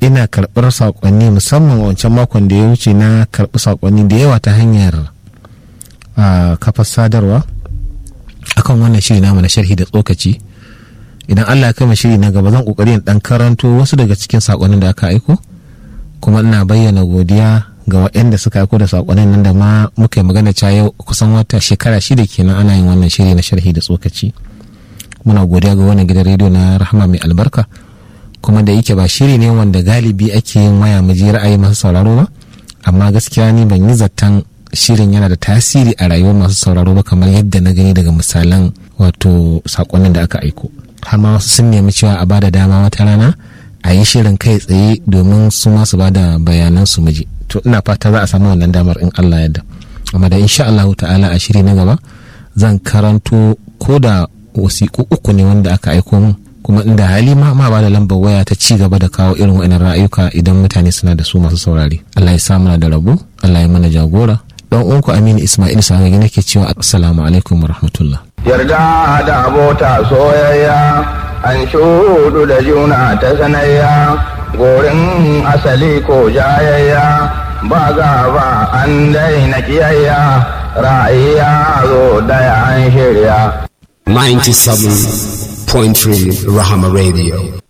ina karɓar saƙonni musamman wancan makon da ya wuce na karɓi saƙonni da yawa ta hanyar kafar sadarwa akan wannan shiri namu na sharhi da tsokaci idan allah ya kama shiri na gaba zan kokari in dan karanto wasu daga cikin saƙonnin da aka aiko kuma ina bayyana godiya ga waɗanda suka aiko da saƙonnin nan da ma muka yi magana ca yau kusan wata shekara shida kenan ana yin wannan shiri na sharhi da tsokaci muna godiya ga wannan gidan rediyo na rahama mai albarka kuma da yake ba shiri ne wanda galibi ake yin waya mu je ra'ayi masu sauraro ba amma gaskiya ni ban yi zaton shirin yana da tasiri a rayuwar masu sauraro ba kamar yadda na gani daga misalan wato sakonnin da aka aiko har ma wasu sun nemi cewa a bada dama wata rana a yi shirin kai tsaye domin su ma su bada bayanan su miji to ina fata za a samu wannan damar in Allah yadda amma da insha Allah ta'ala a shiri na gaba zan karanto ko da wasiƙu uku ne wanda aka aiko min kuma inda hali ma ma ba da lambar waya ta ci gaba da kawo irin wa'annan ra'ayuka idan mutane suna da su masu saurare Allah ya sa mana da rabo Allah ya mana jagora dan uwanku Aminu Ismail Sagagi nake cewa assalamu alaikum wa rahmatullah yarda da abota soyayya an shudu da juna ta sanayya gorin asali ko jayayya ba gaba an daina kiyayya ra'ayya zo daya an shirya 97.3 Rahama Radio.